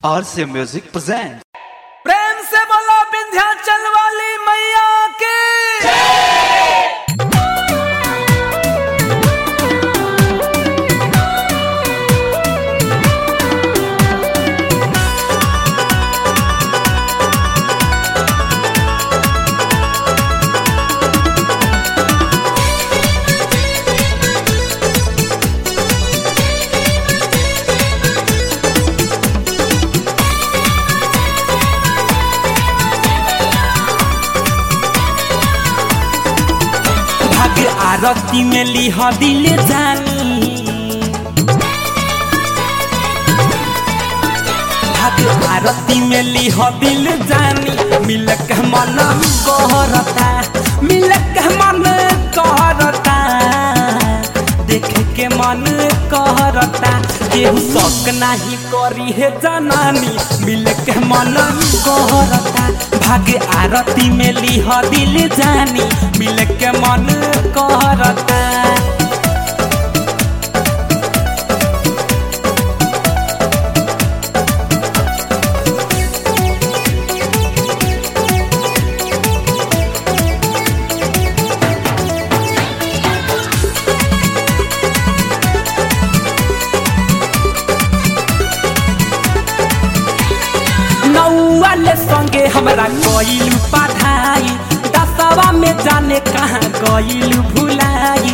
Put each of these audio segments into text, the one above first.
RC Music presents. प्रेम से बोलो विंध्याचल वाली मैया की भाग आरती में लिह दिल जानी भाग आरती में लिह दिल जानी मिलक मन कहरता मिलक मन कहरता देख के मन कहरता केहू शक नाही करी है जनानी मिलक मन कहरता भाग आरती में लिह दिल जानी मिलक मन कहरता नौवाले संगे हमरा गइलु पढ़ाई दसवा में जाने कहाँ गइलु भुलाई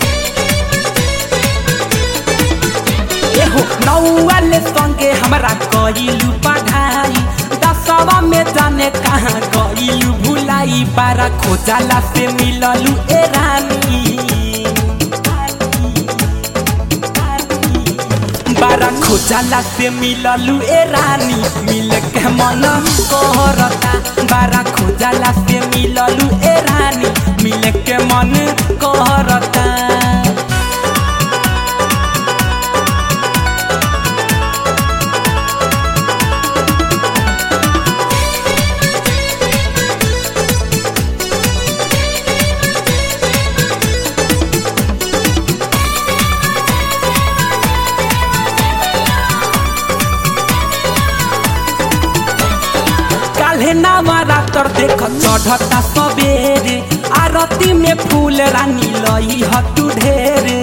एहो नौवाले संगे हमरा गइलु पढ़ाई दसवा में जाने कहाँ गइलु भुलाई बारा खोजाला से मिललु ए रानी बारा खोजाला से मिललु ए रानी मिल के मन कहरता बारा खोजाला से मिललु ए रानी मिल के मन कहरता काल्हे नामारा तर देख चढ़ता सबेरे आरती में फूल रानी लई हतु ढेरे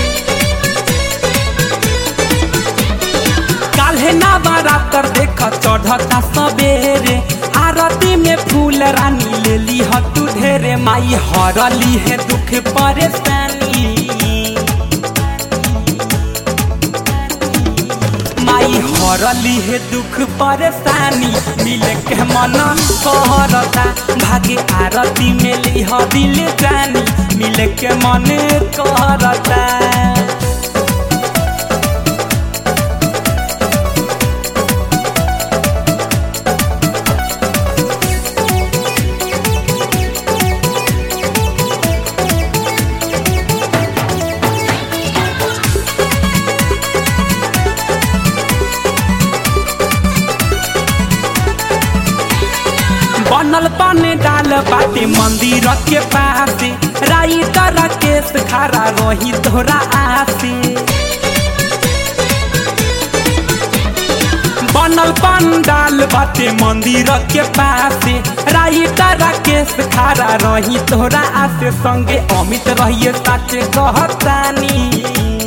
काल्हे नामारा तर देख चढ़ता सबेरे आरती में फूल रानी लेली हतु ढेरे माई हरली है दुख परेशानी माई हरली है दुख परेशानी मिले के मन कहरता भागे आरती में लिह दिल जानी मिले के मन कहरता बनल पाने डाल बाटे मंदिर के पासे राई तर केस खड़ा रही तोरा आसे बनल पंडाल बाटे मंदिर के पासे राई तर केस खड़ा रही तोरा आसे संगे अमित रहिए साचे कहतानी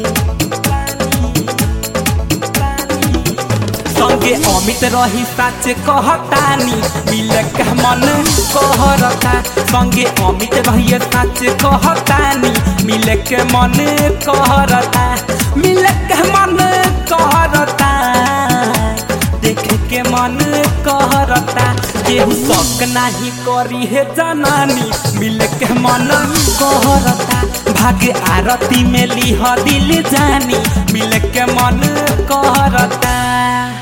संगे अमित रही साचे कहतानी मिले के मन कहरता संगे अमित रहिए साचे कहतानी मिले के मन कहरता मिले के मन कहरता देख के मन कहरता केहू शक नाही करी है जनानी मिले के मन कहरता भाग्य आरती में लिह दिल जानी मिले के मन कहरता